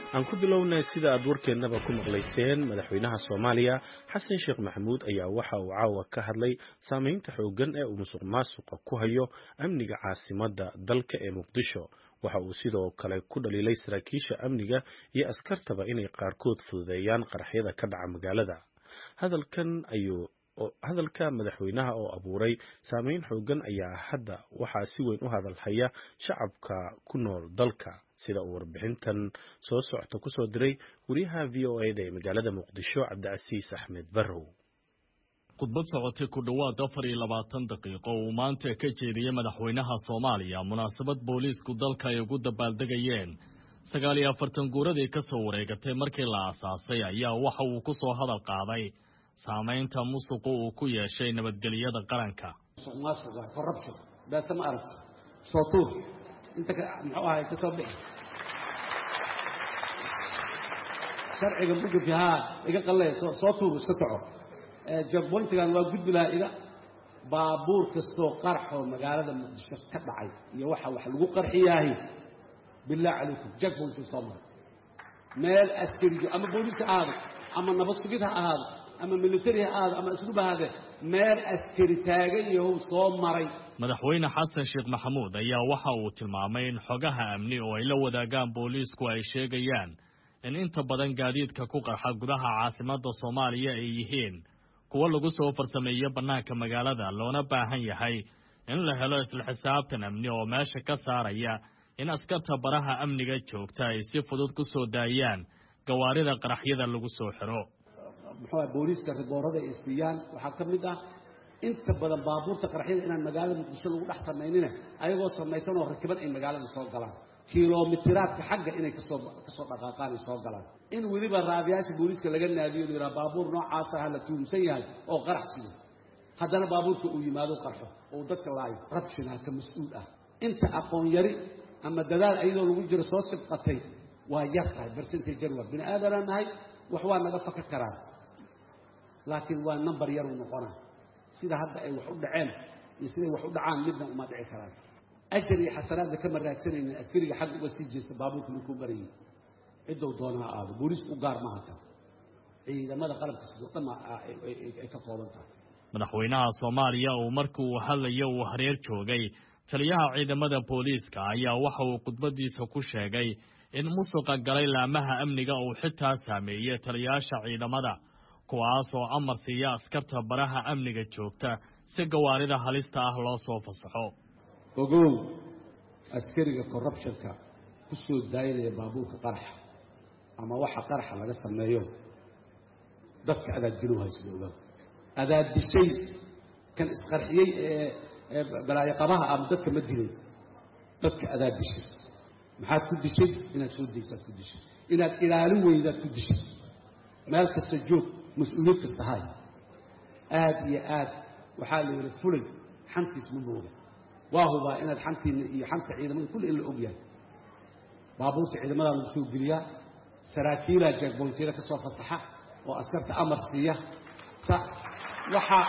aan ku bilownay sida aad warkeennaba ku maqlayseen madaxweynaha soomaaliya xasan sheekh maxamuud ayaa waxa uu caawa ka hadlay saameynta xooggan ee uu musuq maasuqa ku hayo amniga caasimadda dalka ee muqdisho waxa uu sidoo kale ku dhaliilay saraakiisha amniga iyo askartaba inay qaarkood fududeeyaan qaraxyada ka dhaca magaalada hadalkan ayuu hadalka madaxweynaha oo abuuray saameyn xooggan ayaa hadda waxaa si weyn u hadalhaya shacabka ku nool dalka sida uu warbixintan soo socota kusoo diray wariyaha v o eda ee magaalada muqdisho cabdicasiis axmed barrow khudbad socotay ku dhowaad afar iyo labaatan daqiiqo uu maanta ka jeediyey madaxweynaha soomaaliya munaasabad booliisku dalka ay ugu dabaaldegayeen sagaal iyo afartan guuradii ka soo wareegatay markii la aasaasay ayaa waxa uu ku soo hadal qaaday saamaynta musuqu uu ku yeeshay nabadgelyada qaranka beese ma aragto soo tuur inta muxuu ahay ka soo bixi sharciga mugafi haa iga qallee soo tuur iska soco jagboyntigan waa gudbi lahaa iga baabuur kastoo qarxoo magaalada muqdisho ka dhacay iyo waxa wax lagu qarxiyaahi billah calaykum jagboynti soo maray meel askarijo ama booliis ha ahaado ama nabad sugid ha ahaado ama militari ha ahaado ama isluba ahaadee meel askari taagan yahow soo maray madaxweyne xasan sheekh maxamuud ayaa waxa uu tilmaamay in xogaha amni oo ay la wadaagaan booliisku ay sheegayaan in inta badan gaadiidka ku qarxa gudaha caasimadda soomaaliya ay yihiin kuwo lagu soo farsameeyo bannaanka magaalada loona baahan yahay in la helo isla xisaabtan amni oo meesha ka saaraya in askarta baraha amniga joogta ay si fudud ku soo daayaan gawaarida qaraxyada lagu soo xiro muxuu ah booliiska riboorada ay siiyaan waxaa ka mid ah inta badan baabuurta qaraxyada inaan magaalada muqdisho lagu dhex samaynina ayagoo samaysan oo rakiban ay magaalada soo galaan kilomitiraadka xagga inay kasoo kasoo dhaqaaqaan ay soo galaan in weliba raabiyaasha booliiska laga naadiyo la yidhaha baabuur noocaasa ha la tuumsan yahay oo qarax sido haddana baabuurka uu yimaado qarxo oo dadka laayo rabshinaa ka mas-uul ah inta aqoon yari ama dadaal ayadoo lagu jiro soo sibqatay waa yar tahay bercentage waa bini aadanaa nahay wax waa naga faka karaan laakiin waa number yaruu noqona sida hadda ay wax u dhaceen iyo siday wax u dhacaan midna uma dhici karaan ajar iyo xasanaadna kama raagsanaynin askariga xagga uga sii jeesta baabuurka markuu marayay ciddou doona ha aado booliisku u gaar ma hata ciidamada qalabka sidoo dhan ay ka kooban tahay madaxweynaha soomaaliya uu markii uu hadlayo uu hareer joogay taliyaha ciidamada booliiska ayaa waxa uu khudbadiisa ku sheegay in musuqa galay laamaha amniga uu xitaa saameeyey taliyayaasha ciidamada kuwaas oo amar siiya askarta baraha amniga joogta si gawaarida halista ah loo soo fasaxo ogow askariga corruptionka ku soo daayinaya baabuurka qaraxa ama waxa qaraxa laga sameeyo dadka adaaddilow haysdooga adaad dishay kan isqarxiyey ee balaayo qabaha ama dadka ma dilay dadka adaad dishay maxaad ku dishay inaad soo daysaad ku dishay inaad ilaalin weydaad ku dishay meel kasta joog mas-uuliyad kasta hay aada iyo aad waxaa la yidhi fulay xantiis ma mooga waa hubaa inaad xantiina iyo xanta ciidamada kulli in la og yahay baabuurta ciidamadaa lagu soo geliyaa saraakiilaa jaagboontyada ka soo fasaxa oo askarta amar siiya waxaa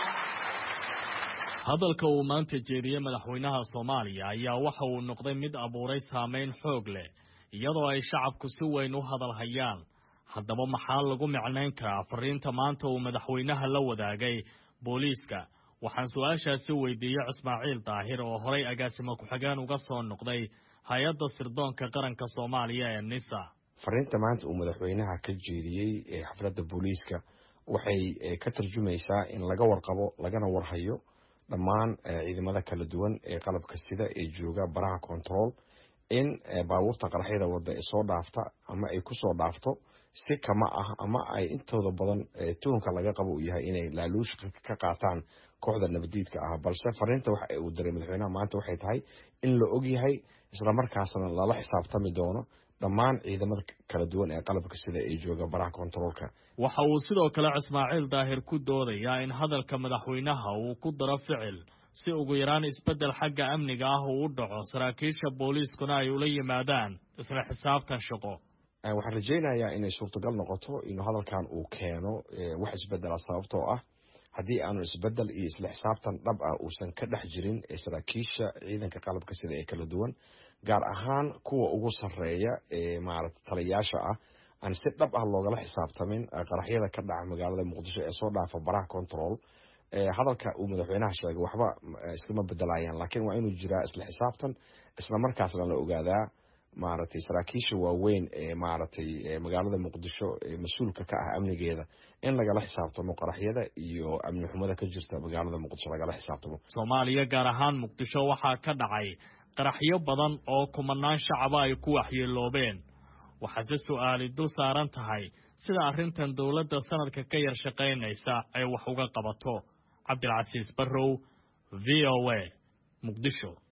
hadalka uu maanta jeediyey madaxweynaha soomaaliya ayaa waxa uu noqday mid abuuray saameyn xoog leh iyadoo ay shacabku si weyn u hadal hayaan haddaba maxaa lagu micnayn karaa fariinta maanta uu madaxweynaha la wadaagay booliiska waxaan su-aashaasi weydiiyey cismaaciil daahir oo horay agaasimo ku-xigeen uga soo noqday hay-adda sirdoonka qaranka soomaaliya ee nisa fariinta maanta uu madaxweynaha ka jeediyey ee xafladda booliiska waxay ka tarjumaysaa in laga warqabo lagana warhayo dhammaan ciidamada kala duwan ee qalabka sida ee jooga baraha control in baabuurta qaraxyada wadda ee soo dhaafta ama ay kusoo dhaafto si kama ah ama ay intooda badan tuhunka laga qabo uu yahay inay laaluush ka qaataan kooxda nabadiidka ah balse fariinta waxa uu diray madaxweynaha maanta waxay tahay in la og yahay islamarkaasna lala xisaabtami doono dhammaan ciidamada kala duwan ee qalabka sida ay jooga baraha kontaroolka waxa uu sidoo kale cismaaciil daahir ku doodayaa in hadalka madaxweynaha uu ku daro ficil si ugu yaraan isbeddel xagga amniga ah uu u dhaco saraakiisha booliiskuna ay ula yimaadaan isla xisaabtan shaqo waxaan rajaynayaa inay suurtagal noqoto inuu hadalkan uu keeno wax isbedela sababtoo ah haddii aanu isbedel iyo isla xisaabtan dhab ah uusan ka dhex jirin saraakiisha ciidanka qalabka sida ee kala duwan gaar ahaan kuwa ugu sarreeya ee maaragtay taliyayaasha ah aan si dhab ah loogala xisaabtamin qaraxyada ka dhaca magaalada muqdisho ee soo dhaafa baraha control hadalka uu madaxweynaha sheegay waxba iskama bedelayaan laakiin waa inuu jiraa isla xisaabtan isla markaasna la ogaadaa maaragtay saraakiisha waaweyn ee maaragtay magaalada muqdisho ee mas-uulka ka ah amnigeeda in lagala xisaabtamo qaraxyada iyo amni xumada ka jirta magaalada muqdisho lagala xisaabtamo soomaaliya gaar ahaan muqdisho waxaa ka dhacay qaraxyo badan oo kumanaan shacaba ay ku waxyeeloobeen waxaase su-aali dul saaran tahay sida arrintan dowladda sanadka ka yar shaqaynaysa ay wax uga qabato cabdilcasiis barrow v o a muqdisho